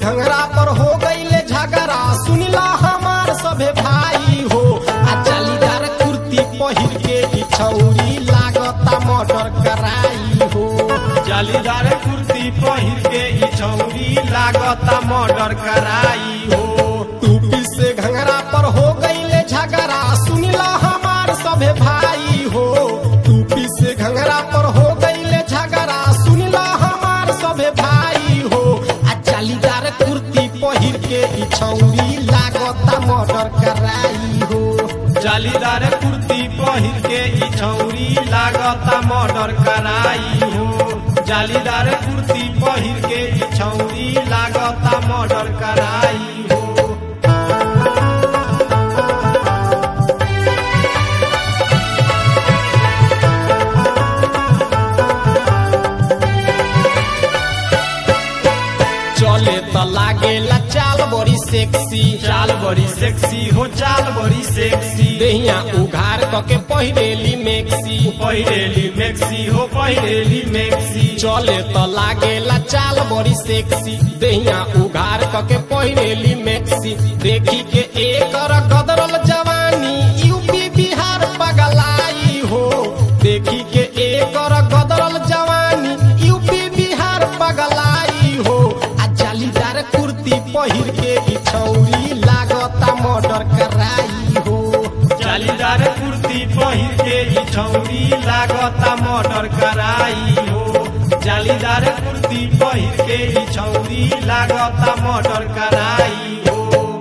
घंगरा पर हो गईले झगड़ा सुनिला हमार सभे भाई हो आ जालीदार कुर्ती पहिर के ई छौरी लागता मर्डर कराई हो जालीदार कुर्ती पहिर के ई छौरी लागता मर्डर कराई हो टूपी से घंगरा पर हो गईले झगड़ा सुनिला हमार सभे भाई हो टूपी से घंगरा पर हो गईले झगड़ा सुनिला हमार सभे भाई हो आ जालीदार कुर्ती पहिर के ई छौरी लागता मर्डर कराई हो जालीदार कुर्ती पहिर के ई छौरी लागता मर्डर कराई हो जालीदार कुर्ती पहिर के ई छौरी लागता मर्डर कराई हो चले त लागेला चाल बड़ी सेक्सी चाल बड़ी सेक्सी हो चाल बड़ी सेक्सी देहिया उघार क के पहिरेली मेक्सी पहिरेली मेक्सी हो पहिरेली मेक्सी चले त लागेला चाल बड़ी सेक्सी देहिया उघार क के पहिरेली मेक्सी देखी के एकर गदरल जवानी यूपी बिहार पगलाई हो देखी के एकर गदरल जवानी यूपी बिहार पगलाई हो आ जालीदार कुर्ती पहिर के ई छौरी लागता मर्डर कराई हो जालीदार कुर्ती पहिर के ई छौरी लागता मर्डर कराई हो जालीदार कुर्ती पहिर के ई छौरी लागता मर्डर कराई हो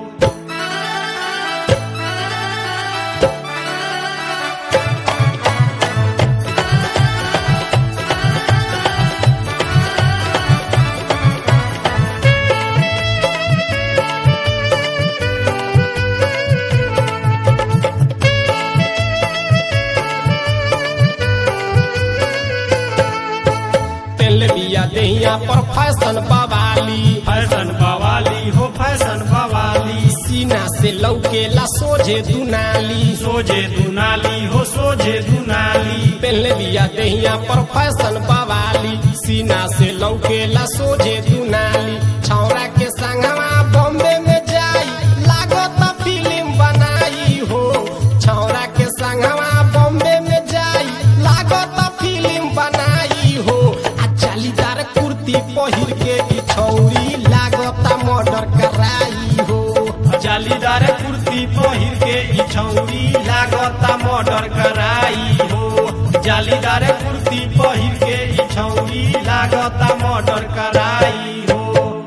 तेल बिया देहिया पर फैशन बवाली फैशन बवाली हो फैशन बवाली सीना से लौकेला सोझे दुनाली सोझे दुनाली हो सोझे दुनाली पहले बिया देहिया पर फैशन बवाली सीना से लौकेला सोझे दुनाली छौरा के संगवा बॉम्बे में जाई लागत फिल्म बनाई हो छौरा के संगवा बॉम्बे में जाई लागत फिल्म बनाई हो आ जालीदार कुर्ती पहिर के ई छौरी लागत मर्डर कराई हो जालीदार कुर्ती पहिर के ई छौरी लागता मर्डर कराई हो जालीदार कुर्ती पहिर के ई छौरी लागता मर्डर कराई हो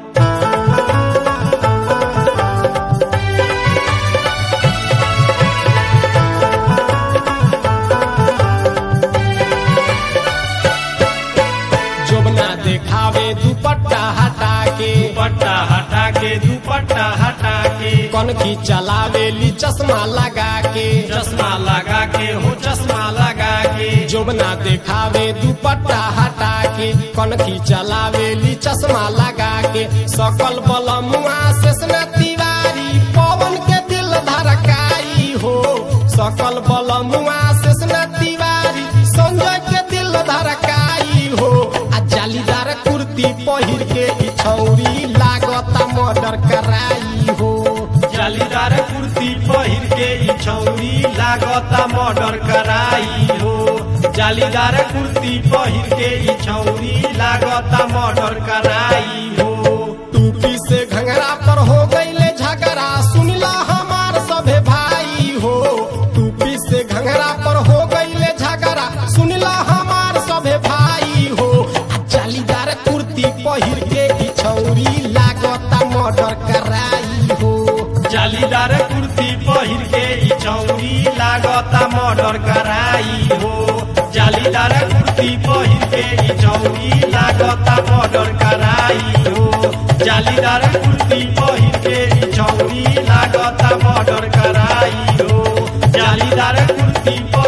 जोबना देखावे दुपट्टा हटा के दुपट्टा हटा के दुपट्टा हटा के कनखी चलावेली चश्मा लगा के चश्मा लगा के हो चश्मा लगा के जोबना देखावे दुपट्टा हटा के कनखी चलावेली चश्मा लगा के सकल बलमुआ शेषना तिवारी पवन के दिल धड़काई हो सकल बलमुआ शेषना तिवारी संजय के दिल धड़काई हो आ जालीदार कुर्ती पहिर के ई छौरी लागता मर्डर कराई हो जालीदार कुर्ती पहिर के ई छौरी लागता मर्डर कराई हो जालीदार कुर्ती पहिर के ई छौरी लागता मर्डर कराई हो टूपी से घंगरा पर हो गईले झगड़ा सुनिला हमार सभे भाई हो टूपी से घंगरा पर हो गईले झगड़ा सुनिला हमार सभे भाई हो आ जालीदार कुर्ती पहिर के ई छौरी लागता मर्डर कराई हो जालीदार कुर्ती पहिर के ई छौरी लागता मर्डर कराई हो जालीदार कुर्ती पहिर के ई छौरी लागता मर्डर कराई हो जालीदार कुर्ती पहिर के ई छौरी लागता मर्डर कराई हो जालीदार कुर्ती